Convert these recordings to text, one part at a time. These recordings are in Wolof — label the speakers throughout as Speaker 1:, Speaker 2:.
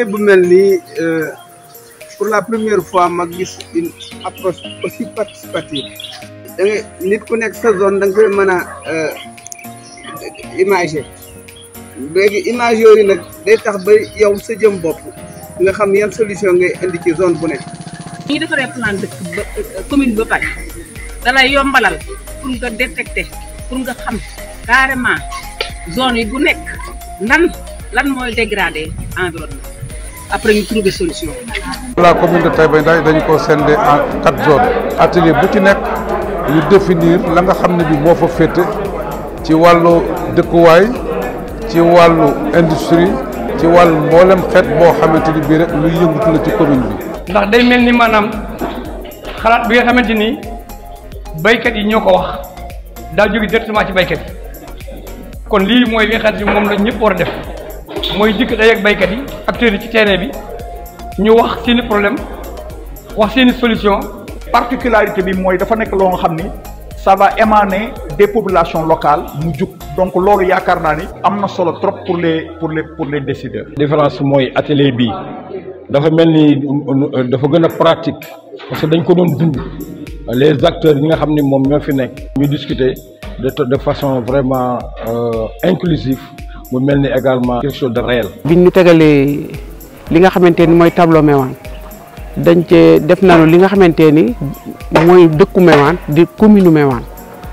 Speaker 1: liggéey bu mel nii pour la première fois ma gis une approche aussi participative da nga nit ku nekk sa zone da nga koy mën a imager léegi image yooyu nag day tax ba yow sa jëm bopp nga xam yan solution ngay indi ci zone bu nekk.
Speaker 2: ñi defaree plan dëkk ba commune ba pare dalay yombalal pour nga détecter pour nga xam carrément zone yi bu nekk nan lan mooy dégrader environnement après ñu trouver solution.
Speaker 3: la commune de Taïba Ndaye dañu ko scindé en quatre zones atelier bu ci nekk ñu définir la nga xam ne bi moo fa féete ci wàllu dëkkuwaay ci wàllu industrie ci wàllu mboolem xeet boo xamante ni bii rek luy yëngatu la ci commune bi.
Speaker 4: ndax day mel ni maanaam xalaat bi nga xamante ni baykat yi ñoo ko wax daa jóge directement ci baykat yi kon lii mooy li nga xamante ni moom la ñëpp war a def mooy dikk day ak baykat yi acteurs yi ci terrain bi ñu wax seeni problème wax seeni solution
Speaker 5: particularité bi mooy dafa nekk loo nga xam ni ça va émaner des populations locales mu jug donc loolu yaakaar naa ni am na solo trop pour les pour les pour les décideurs.
Speaker 6: différence mooy atelier bi dafa mel ni dafa gën a pratique parce que dañ ko doon dund les acteurs yi nga xam ni moom ñoo fi nekk ñu discuter de de façon vraiment inclusive mu mel ni également quelque chose de réel.
Speaker 7: biñ ñu tegalee li nga xamante ni mooy tableau Méouane dañ cee def nañu li nga xamante ni mooy dëkku Méouane di commune Méouane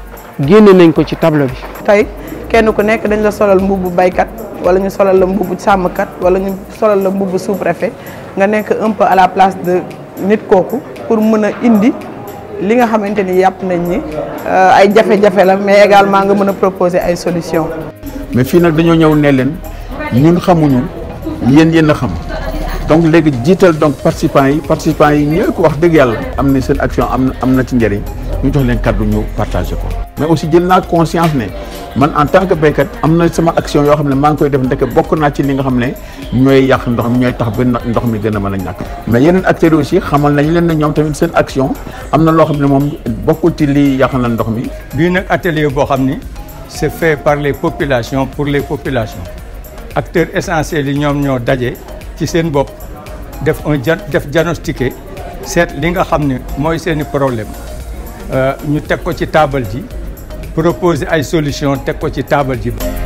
Speaker 7: génne nañ ko ci tableau bi.
Speaker 8: tey kenn ku nekk dañ la solal mbubbu baykat wala ñu solal la mbubbu sàmmkat wala ñu solal la mbubbu sous-préfet nga nekk un peu à la place de nit kooku pour mën a indi li nga xamante ni yàpp nañ ni ay jafe-jafe la mais également nga mën a proposer ay solutions.
Speaker 9: mais fii nag dañoo ñëw ne leen ñun xamuñu yéen yéen a xam donc léegi jiital donc participants yi participants yi ñooy ko wax dëgg yàlla am na seen action am na am na ci njëriñ ñu jox leen kàddu ñu partagé ko. mais aussi jël naa conscience ne man en tant que béykat am na sama action yoo xam ne maa ngi koy def ndeke bokk naa ci li nga xam ne ñooy yàq ndox mi ñooy tax ba ndox mi gën a mën a ñàkk. mais yeneen acteurs yi aussi xamal nañ leen ne ñoom tamit seen action am na loo xam ne moom bokkul ci li yàq na ndox mi.
Speaker 10: bii nag atelier boo xam ni c'est fait par les populations pour les populations acteurs essentiels yi ñoom ñoo daje ci seen bopp def un def diagnostiqué seet li nga xam ne mooy seeni problème ñu teg ko ci taabal ji proposer ay solution teg ko ci taabal ji